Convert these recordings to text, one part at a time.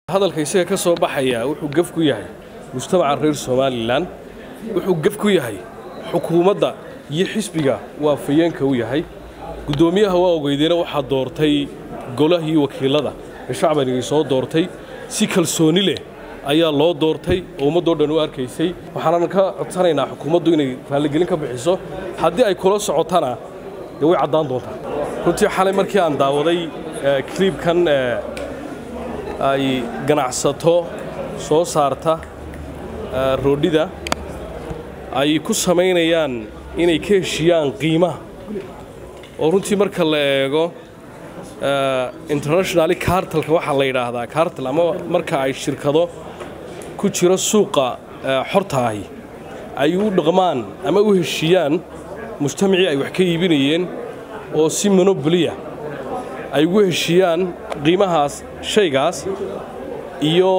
hadalka isaga ka soo baxaya wuxuu gef ku yahay mujtamaca reer somalilan wuxuu gef ku yahay xukuumadda iyo xisbiga waa fayeenka u yahay guddoomiyaha waa ogeydeena waxaa doortay golahii wakiilada ee shacbanigii soo doortay si kalsooni leh ayaa loo doortay oo ummaddoo dhan u arkaysay waxaanan ka codsanaynaa xukuumaddu inay raalligelin ka bixiso haddii ay kula socotana dee way caddaan doontaa runtii xalay markii aan daawaday kliibkan ay ganacsato soo saarta roodhida ay ku samaynayaan inay ka heshiyaan qiimaha oo runtii marka la eego internationali kaartalka waxaa la yidhaahdaa kaartal ama marka ay shirkado ku jiro suuqa xortaahi ay u dhaqmaan ama u heshiyaan mujtamacii ay wax ka iibinayeen oo si monoboliya ay ugu heshiyaan qiimahaas shaygaas iyo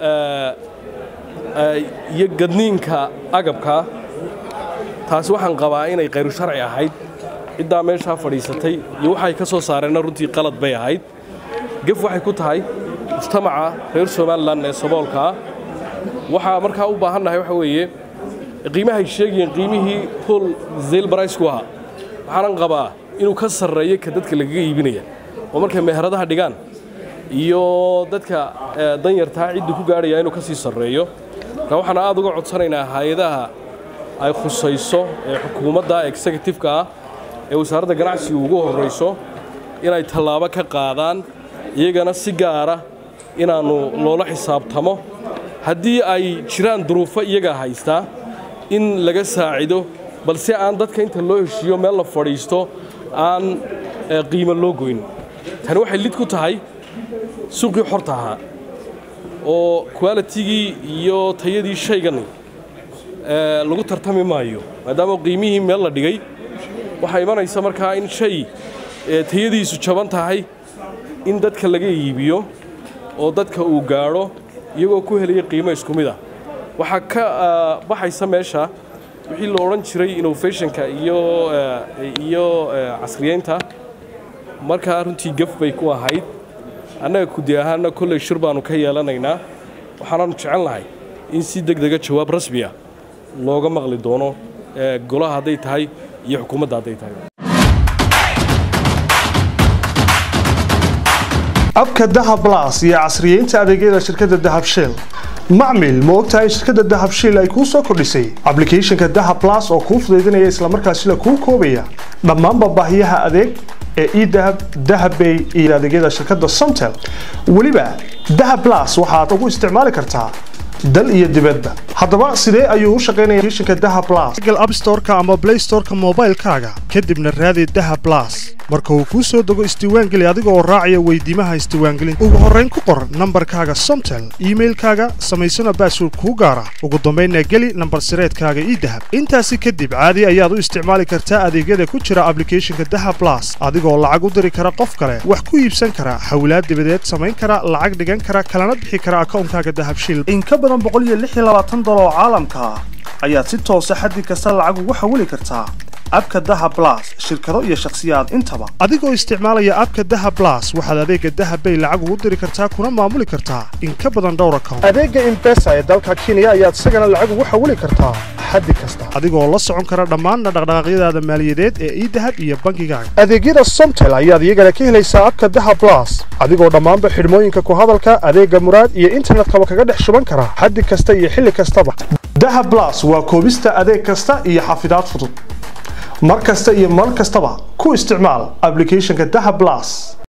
iyo gadniinka agabka taasi waxaan qabaa inay khayru sharci ahayd ciddaa meeshaa fadhiisatay iyo waxay ka soo saareenna runtii qalad bay ahayd gef waxay ku tahay mujtamaca reer somalilan ee saboolkaa waxaa markaa u baahannahay waxa weeye qiimahay sheegayeen qiimihii hol zaylbaraysku ahaa waxaanan qabaa inuu ka sarreeyo ka dadka lagaga iibinaya oo markay meheradaha dhigaan iyo dadka danyartaa ciddii ku gaadhaya inuu ka sii sarreeyo marka waxaan aad uga codsanaynaa hay-adaha ay khusayso ee xukuumadda executifeka ah ee wasaaradda ganacsiga ugu horrayso inay tallaabo ka qaadaan iyagana si gaara inaannu loola xisaabtamo haddii ay jiraan duruufo iyaga haystaa in laga saacido balse aan dadka inta loo heshiiyo meel la fadhiisto aan qiimo loo goyn tani waxay lid ku tahay suuqii xorta ahaa oo qualitigii iyo tayadii shaygan lagu tartami maayo maadaama qiimihii meel la dhigay waxaa imanaysa markaa in shay tayadiisu jaban tahay in dadka laga iibiyo oo dadka uu gaadho iyagoo ku helaya qiimo isku mid ah waxaa ka baxaysa meesha wixii la odhan jiray innovationka iyo iyo casriyeynta markaa runtii gaf bay ku ahayd annaga kudi ahaanna kolley shir baannu ka yeelanaynaa waxaanaannu jecel lahay in si deg dega jawaab rasmiya looga maqli doono golaha hadday tahay iyo xukuumadda hadday tahay abka dahab las iyo casriyeynta adeegyada shirkadda dahab shell macmil ma ogtahay in shirkadda dahab shiil ay kuu soo kordhisay ablicathonka dahab las oo kuu fudaydinaya islamarkaasila kuu koobaya dhammaanba baahiyaha adeeg ee edahab dahabbay iyo adeegyada shirkadda somtel weliba dahab las waxaad ugu isticmaali kartaa dal iyo dibadba haddaba sidee ayuu u shaqaynaya applicationka dahab las google app store-ka ama play store-ka moobaylkaaga kadibna raadi dahab las marka uu kuu soo dego isdiiwaangeli adiga oo raacaya weydiimaha isdiiwaangelinta ugu horrayn ku qor nambarkaaga somtel iimailkaaga samaysana baasword kuu gaara ugu dambaynna geli nambar sireedkaaga ii dahab intaasi kadib caadi ayaad u isticmaali kartaa adeegyada ku jira ablicathonka dahab las adigoo lacag u diri kara qof kale wax ku iibsan kara xawlaad dibadeed samayn kara lacag dhigan kara kalana bixi kara akawnkaaga dahabshil in ka badan boqoliyoaaatan oo caalamka ah ayaad si toosa xaddi kasta lacag ugu xawili kartaa abka daha blas shirkado iyo shakhsiyaad intaba adigoo isticmaalaya abka daha blas waxaad adeega dahabbay lacag ugu diri kartaa kuna maamuli kartaa in ka badan dhowr account adeega imbesa ee dalka kenya ayaad isagana lacag ugu xawili kartaa xaddi kasta adigoo la socon kara dhammaanna dhaqdhaqaaqyadaada maaliyadeed ee idahab iyo bankigaaga adeegyada somtel ayaad iyagana ka helaysaa abka daha blas adigoo dhammaanba xidhmooyinka ku hadalka adeega muraad iyo internetkaba kaga dhex shuban kara xaddi kasta iyo xilli kastaba daha blas waa koobista adeeg kasta iyo xafidaad fudud mar kasta iyo mar kastaba ku isticmaal ablicathonka daha blas